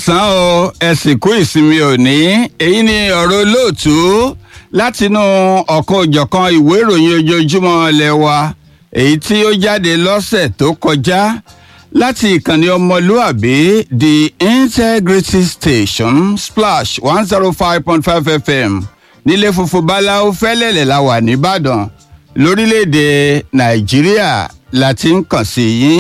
káàsán o ẹ sì kú ìsinmi òní èyí ni ọ̀rọ̀ olóòtú látinú ọ̀kan òjọ̀kan ìwé ìròyìn ojoojúmọ́ ilé wa èyí tí ó jáde lọ́sẹ̀ tó kọjá láti ìkànnì ọmọlúàbí the integrity station splash one zero five point five fm nílé funfun báláwo fẹ́lẹ́lẹ̀ la wà nìbàdàn lórílẹ̀‐èdè nàìjíríà la ti ń kàn sí yín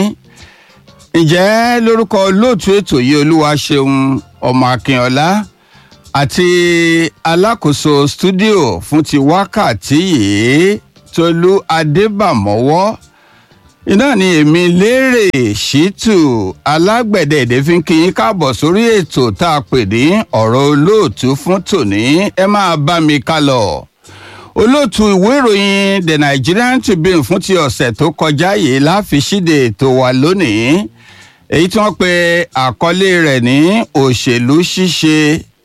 ǹjẹ́ lórúkọ olóòtú ètò yìí olúwa ṣeun ọmọ akínọlá àti alákòóso stúdíò fún ti wákàtí yìí tolú adébàmọ́wọ́ iná ni èmi lérè ṣítù alágbẹ̀dẹ èdè fi ń kí yín káàbọ̀ sórí ètò tá a pè ní ọ̀rọ̀ olóòtú fún tòní ẹ máa bá mi ká lọ olóòtú ìwé ìròyìn the nigerian tribune fún ti ọ̀sẹ̀ tó kọjá yìí láfi ṣíde ètò wa lónìí èyí tí wọ́n pe àkọlé rẹ̀ ní òṣèlú ṣíṣe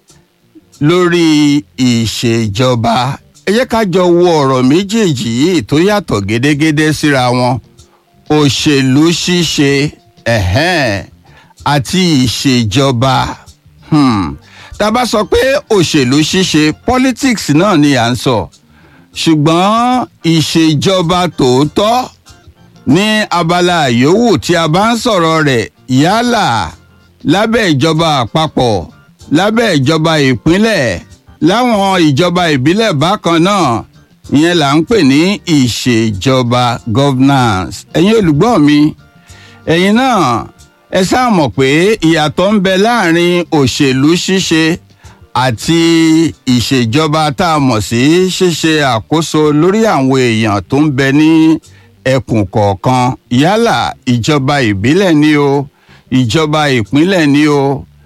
lórí ìṣèjọba ẹ jẹ́ ká jọ wo ọ̀rọ̀ méjèèjì yìí tó yàtọ̀ gédégédé síra wọn òṣèlú ṣíṣe ẹ̀hẹ́n àti ìṣèjọba tá a bá sọ pé òṣèlú ṣíṣe politics náà ni à ń sọ ṣùgbọ́n ìṣèjọba tòótọ́ ní abala yòówù tí a bá ń sọ̀rọ̀ rẹ̀ yálà lábẹ́ ìjọba àpapọ̀ lábẹ́ ìjọba ìpínlẹ̀ láwọn ìjọba ìbílẹ̀ bákan náà ìyẹn là ń pè ní ìṣèjọba governance ẹ̀yin olùgbọ́ mi ẹ̀yin náà ẹ sáà mọ̀ pé ìyàtọ̀ ń bẹ láàrin òṣèlú ṣíṣe àti ìṣèjọba tá a mọ̀ sí ṣíṣe àkóso lórí àwọn èèyàn tó ń bẹ ní ẹkùn kọ̀ọ̀kan yálà ìjọba ìbílẹ̀ ni o ìjọba ìpínlẹ̀ ni o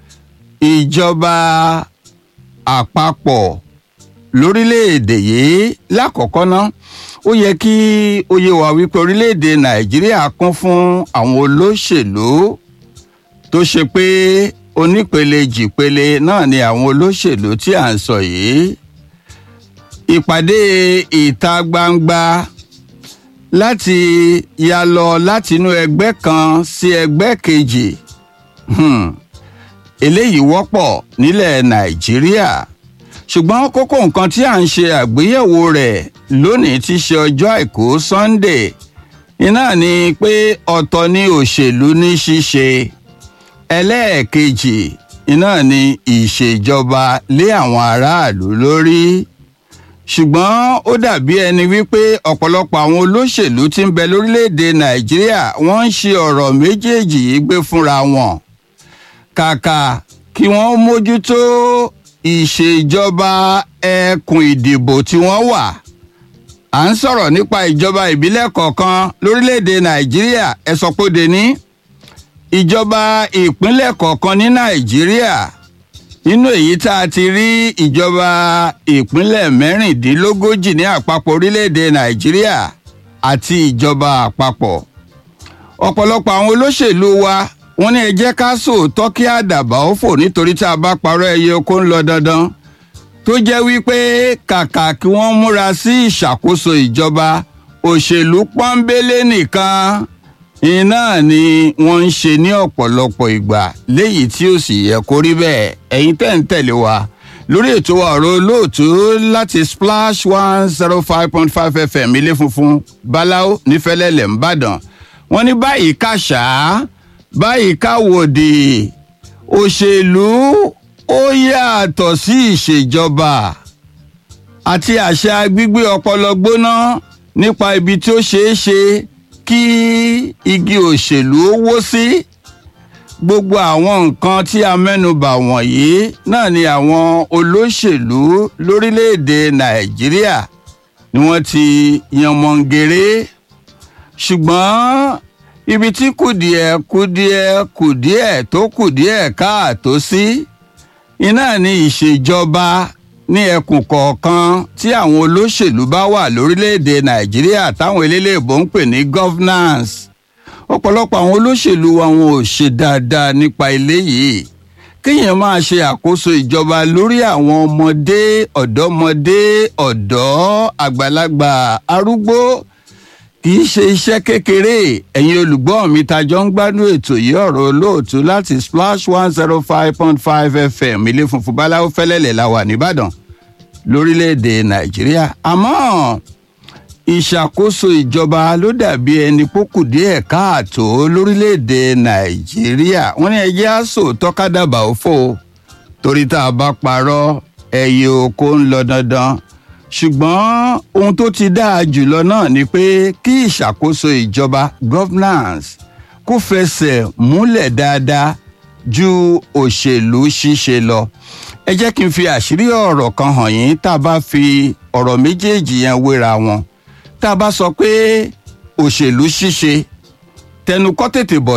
ìjọba àpapọ̀ lórílẹ̀‐èdè yìí lákọ̀ọ́kọ́ ná ó yẹ kí ó yé wa wípé orílẹ̀‐èdè nàìjíríà kún fún àwọn olóṣèlú tó ṣe pé onípele jìpele náà ni àwọn olóṣèlú tí à ń sọ yìí ìpàdé ìta gbangba láti ya lọ látinú ẹgbẹ́ kan sí ẹgbẹ́ kejì eléyìí wọ́pọ̀ nílẹ̀ nàìjíríà ṣùgbọ́n kókó nǹkan tí à ń ṣe àgbéyẹ̀wò rẹ̀ lónìí ti ṣe ọjọ́ àìkú sunday iná ni pé ọ̀tọ̀ ni òṣèlú ní ṣíṣe ẹlẹ́ẹ̀kejì iná ni ìṣèjọba lé àwọn aráàlú lórí ṣùgbọ́n ó dàbí ẹni wípé ọ̀pọ̀lọpọ̀ àwọn olóṣèlú tí ń bẹ lórílẹ̀‐èdè nàìjíríà wọ́n ń ṣe ọ̀rọ̀ méjèèjì yìí gbé fúnra wọn kàkà kí wọ́n mójútó ìṣèjọba ẹkùn ìdìbò tí wọ́n wà à ń sọ̀rọ̀ nípa ìjọba ìbílẹ̀ kọ̀ọ̀kan lórílẹ̀‐èdè nàìjíríà ẹ sọ pé ó de ní ìjọba ìpínlẹ̀ kọ̀ọ̀kan ní nàìjíríà nínú èyí tá a ti rí ìjọba ìpínlẹ̀ mẹ́rìndínlógójì ní àpapọ̀ orílẹ̀‐èdè nàìjíríà àti ìjọba àpapọ̀ ọ̀pọ̀lọpọ̀ àwọn olóṣèlú wa wọ́n ní ẹ jẹ́ ká sòótọ́ kí àdàbà ó fò nítorí tá a bá parọ́ ẹyẹ oko ń lọ dandan tó jẹ́ wípé kàkà kí wọ́n múra sí ìṣàkóso ìjọba òṣèlú pọ́nbélé nìkan iná ni wọ́n ń ṣe ní ọ̀pọ̀lọpọ̀ ìgbà léyìí tí ó sì yẹ kó rí bẹ́ẹ̀ ẹ̀yin tẹ̀ ń tẹ̀lé wa lórí ètò ọ̀rọ̀ olóòtú láti splash one zero five point five fm ilé funfun báláwo nífẹ̀lẹ́lẹ̀ ńbàdàn wọ́n ní báyìí kàṣá báyìí káwòdì òṣèlú ó yàtọ̀ sí ìṣèjọba àti àṣà gbígbé ọpọlọ gbóná nípa ibi tí ó ṣeé ṣe kí igi òṣèlú ó wó sí gbogbo àwọn nǹkan tí a mẹ́nubà wọ̀nyí náà ni àwọn olóṣèlú lórílẹ̀‐èdè nàìjíríà ni wọ́n ti yanmọ̀ngèrè ṣùgbọ́n ibi tí kùdìẹ̀ kùdìẹ̀ kùdìẹ̀ tó kùdìẹ̀ káàtó sí iná ní ìṣèjọba ní ẹkùn kọ̀ọ̀kan tí àwọn olóṣèlú bá wà lórílẹ̀‐èdè nàìjíríà táwọn eléléèbó ń pè ní governance ọ̀pọ̀lọpọ̀ àwọn olóṣèlú wa wọn ò ṣe dáadáa nípa eléyìí kéèyàn máa ṣe àkóso ìjọba lórí àwọn ọmọdé ọ̀dọ́mọdé ọ̀dọ́ àgbàlagbà arúgbó kì í ṣe iṣẹ́ kékeré ẹ̀yin olùgbọ́ mi tajọ́ ń gbádùn ètò yìí ọ̀rọ̀ olóòtú láti splash one zero five point five fm ilé funfun báláwo fẹ́lẹ́lẹ̀ la wà nìbàdàn lórílẹ̀‐èdè nàìjíríà àmọ́ ìṣàkóso ìjọba ló dàbí ẹni pókù díẹ̀ káàtó lórílẹ̀‐èdè nàìjíríà wọ́n ní ẹjẹ́ àṣò tọ́kádàbà òfò torí tá a bá parọ́ ẹyẹ oko ń lọ dandan ṣùgbọ́n ohun tó ti dáa jùlọ náà ni pé kí ìṣàkóso ìjọba governance kó fẹsẹ̀ múlẹ̀ dáadáa ju òṣèlú ṣíṣe lọ ẹ jẹ́ kí n fi àṣírí ọ̀rọ̀ kan hàn yín tá a bá fi ọ̀rọ̀ méjèèjì yẹn wéra wọn tá a bá sọ pé òṣèlú ṣíṣe tẹnu kọ́ tètè bọ̀